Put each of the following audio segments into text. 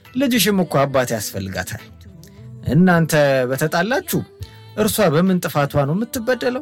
ልጅሽም እኮ አባት ያስፈልጋታል። እናንተ በተጣላችሁ እርሷ በምን ጥፋቷ ነው የምትበደለው?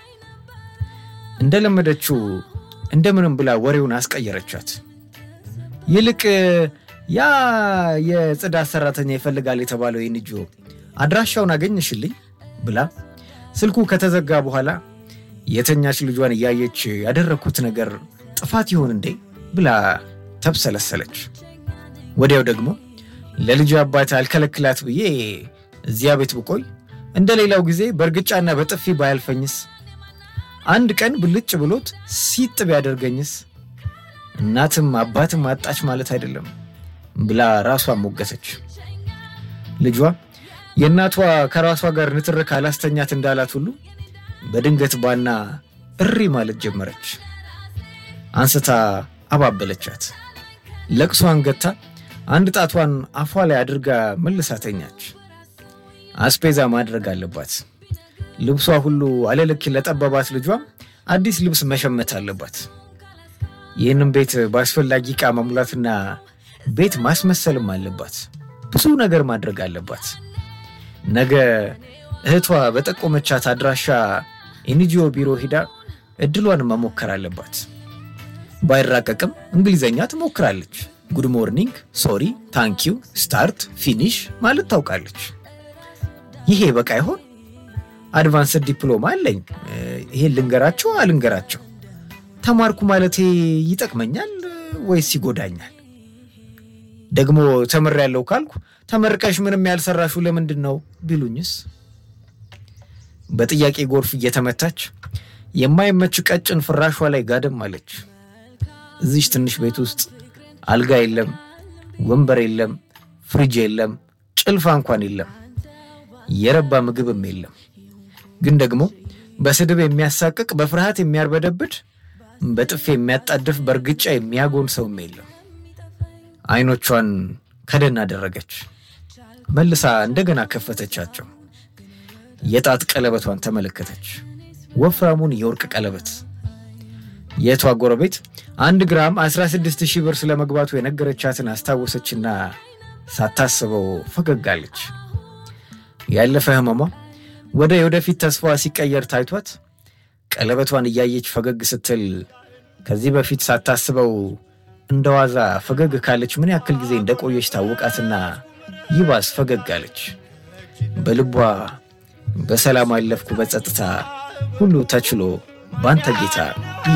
እንደለመደችው እንደምንም ብላ ወሬውን አስቀየረቻት። ይልቅ ያ የጽዳት ሰራተኛ ይፈልጋል የተባለው የንጆ አድራሻውን አገኘሽልኝ ብላ ስልኩ ከተዘጋ በኋላ የተኛች ልጇን እያየች ያደረግኩት ነገር ጥፋት ይሆን እንዴ ብላ ተብሰለሰለች። ወዲያው ደግሞ ለልጅ አባት አልከለክላት ብዬ እዚያ ቤት ብቆይ እንደ ሌላው ጊዜ በእርግጫና በጥፊ ባያልፈኝስ? አንድ ቀን ብልጭ ብሎት ሲጥ ቢያደርገኝስ? እናትም አባትም አጣች ማለት አይደለም ብላ ራሷን ሞገተች። ልጇ የእናቷ ከራሷ ጋር ንትርክ አላስተኛት እንዳላት ሁሉ በድንገት ባና እሪ ማለት ጀመረች። አንስታ አባበለቻት። ለቅሷን ገታ አንድ ጣቷን አፏ ላይ አድርጋ መልሳ ተኛች። አስፔዛ ማድረግ አለባት። ልብሷ ሁሉ አለልክ ለጠበባት ልጇ አዲስ ልብስ መሸመት አለባት። ይህንም ቤት በአስፈላጊ ዕቃ መሙላትና ቤት ማስመሰልም አለባት። ብዙ ነገር ማድረግ አለባት። ነገ እህቷ በጠቆመቻት አድራሻ ኤንጂኦ ቢሮ ሂዳ እድሏን መሞከር አለባት። ባይራቀቅም እንግሊዘኛ ትሞክራለች። ጉድ ሞርኒንግ፣ ሶሪ፣ ታንኪዩ፣ ስታርት፣ ፊኒሽ ማለት ታውቃለች። ይሄ በቃ ይሆን? አድቫንስድ ዲፕሎማ አለኝ። ይሄን ልንገራቸው አልንገራቸው? ተማርኩ ማለቴ ይጠቅመኛል ወይስ ይጎዳኛል? ደግሞ ተምሬያለሁ ካልኩ ተመርቀሽ ምንም ያልሰራሹ ለምንድን ነው ቢሉኝስ? በጥያቄ ጎርፍ እየተመታች የማይመች ቀጭን ፍራሿ ላይ ጋደም አለች። እዚች ትንሽ ቤት ውስጥ አልጋ የለም፣ ወንበር የለም፣ ፍሪጅ የለም፣ ጭልፋ እንኳን የለም፣ የረባ ምግብም የለም። ግን ደግሞ በስድብ የሚያሳቅቅ በፍርሃት የሚያርበደብድ በጥፌ የሚያጣድፍ በእርግጫ የሚያጎን ሰውም የለም። አይኖቿን ከደን አደረገች። መልሳ እንደገና ከፈተቻቸው። የጣት ቀለበቷን ተመለከተች። ወፍራሙን የወርቅ ቀለበት። የቷ ጎረቤት አንድ ግራም 16 ሺህ ብር ስለመግባቱ የነገረቻትን አስታወሰችና ሳታስበው ፈገግ አለች። ያለፈ ህመሟ ወደ የወደፊት ተስፋዋ ሲቀየር ታይቷት ቀለበቷን እያየች ፈገግ ስትል ከዚህ በፊት ሳታስበው እንደ ዋዛ ፈገግ ካለች ምን ያክል ጊዜ እንደቆየች ታወቃትና ይባስ ፈገግ አለች። በልቧ በሰላም አለፍኩ በጸጥታ ሁሉ ተችሎ ባንተ ጌታ